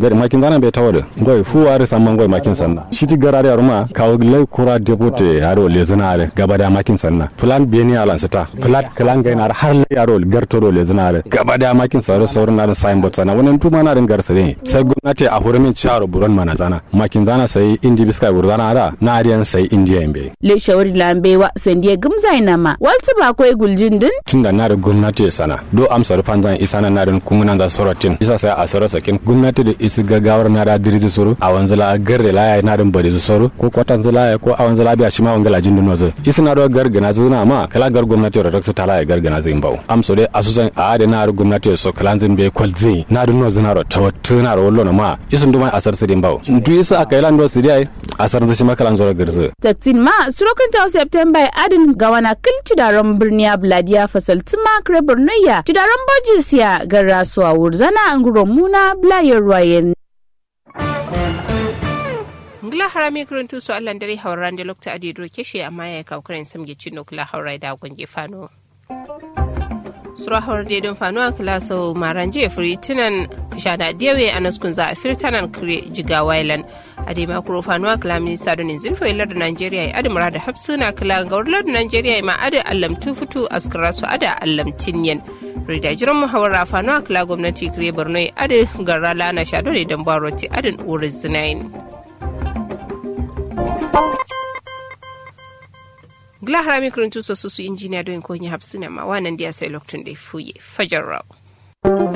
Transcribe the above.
gari makin zana bai tawada goy fu are samman goy makin sanna shiti garare aruma kawo lai kura depote haro le zana gaba da makin sanna plan beni ala sita plat kalan gai na har lai yaro gartoro le zana gaba da makin saro sauran na sign board sana wannan tuma na din garsa ne sai gwamnati a hurumin charo buron mana zana makin zana sai indi biska burzana da na ariyan sai indiya imbe le shawari lambewa sandiya gumzai nama walta ba koi guljin din tunda na da gwamnati sana do amsa rufan zan isa na na da kungunan da sorotin isa sai a soro sakin gwamnati da isi gaggawar na da diriji soro a wanzala garre la ya na da bari soro ko kwatan zala ya ko a wanzala biya shi ma wangala jin dino zo isi na do gargana zuna ma kala gar gwamnati da raksa tala ya gargana zai bawo amso dai asusan a ade na da gwamnati so kala zin be kwalzi na da no zuna ro tawattu na ro wallo ma isun duma asar sidin bawo du isa aka ilan do sidai asar zai ma kalan zoro garzu taktin ma surokan ta september adin gawana kilci da ran birniya bladiya fasalti ma kre birniya ci da ran bojisiya garra suwa wurzana nguro muna blayar ruwayen ngila harami kuruntu su allan dare hauran da lokta adi do keshe amma ya kawkarin samge cin kula haurai da gwange fano sura hawar da don fano a kila sau maranje firitinan kashana dewe a naskun za a firtanan kire jiga wailan a dai makuro fano a kila minista don zilfo ilar da nigeria ya adamura da hapsuna kila gaurular da nigeria ma ada allam tufutu askara su ada allam tinyen rida jiran muhawara fano a kila gwamnati kire borno ya ada garra lana shado ne don baroti adin urin zinayin. gila harami kuruntu so su injiniya don ko hapsuna ma wannan dia sai loktun da fuye fajar raw